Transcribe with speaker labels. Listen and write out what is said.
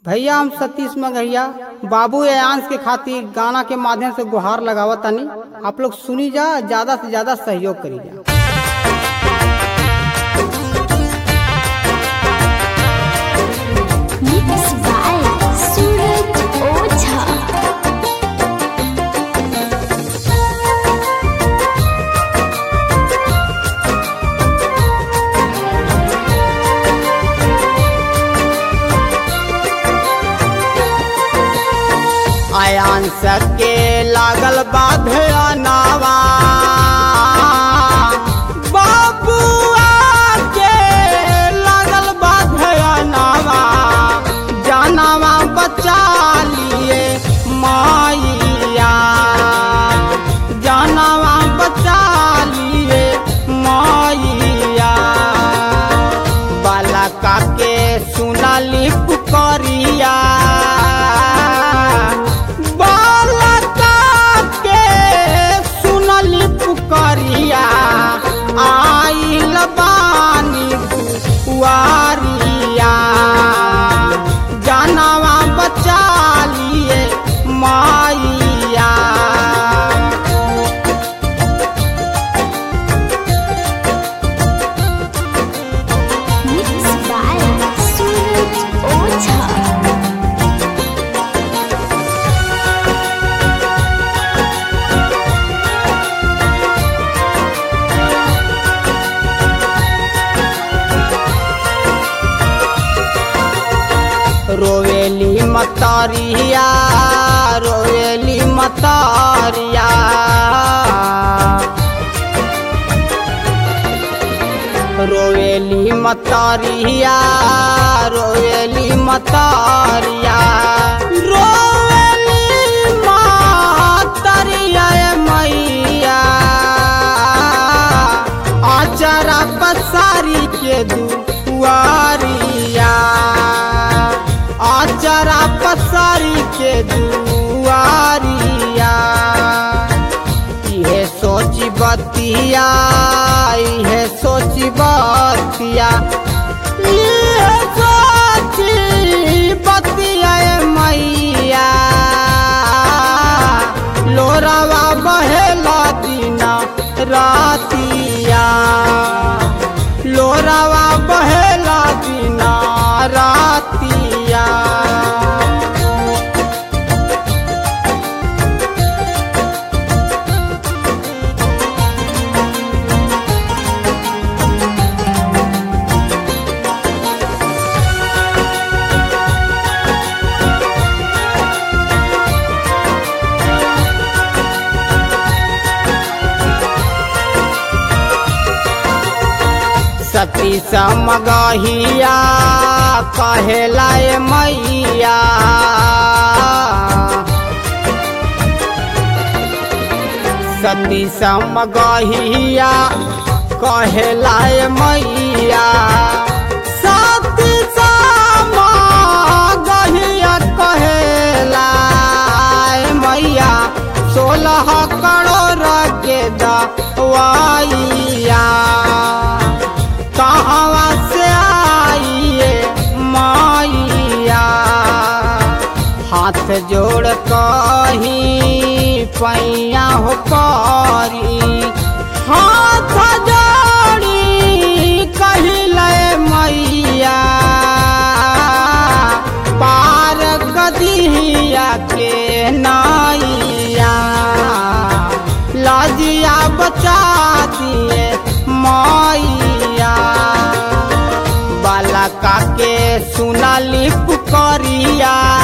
Speaker 1: भैया हम सतीश मगहिया बाबू एयांश के खातिर गाना के माध्यम से गुहार लगावत तानी आप लोग सुनी जा ज्यादा से ज्यादा सहयोग करी जा
Speaker 2: Mix by Suraj Oza.
Speaker 1: Aayansh के लागल बाधे नावा बाबुआ के लागल बाधे नावा जानवा बचा लिए माइया जानवा बचा लिए माइया बालका के सुनली पुकरिया बालका के सुनली पुकरिया आइल बानी बुआरिया जानवा बचा लिए माइया
Speaker 2: Mix by Suraj Oza.
Speaker 1: रोवेली मतारिया रोवेली मतारिया रोवेली मतारिया रोवेली मतारिया रोवेली मतारिया ए मैया आचरा पसारी के दुआरिया आचरा पसारी के दुआरिया इहे सोची बतिया इहे सोची बतिया इहे सोची बतिया ए मैया लोरावा बहेला दिना रातिया लोरावा बहेला दिना रातिया सती समगहिया कहेला ए मैया सती समगहिया कहेला ए मैया सती समगहिया कहेला ए मैया सोलह करोड़ के दवाइया कहवा से आइए माइया हाथ जोड़ कहीं पैया हो पारी हाथ जोड़ी कहिले मैया पार गदिया के नाइया लाजिया बचा दिए मैया बालका के सुनली पुकरिया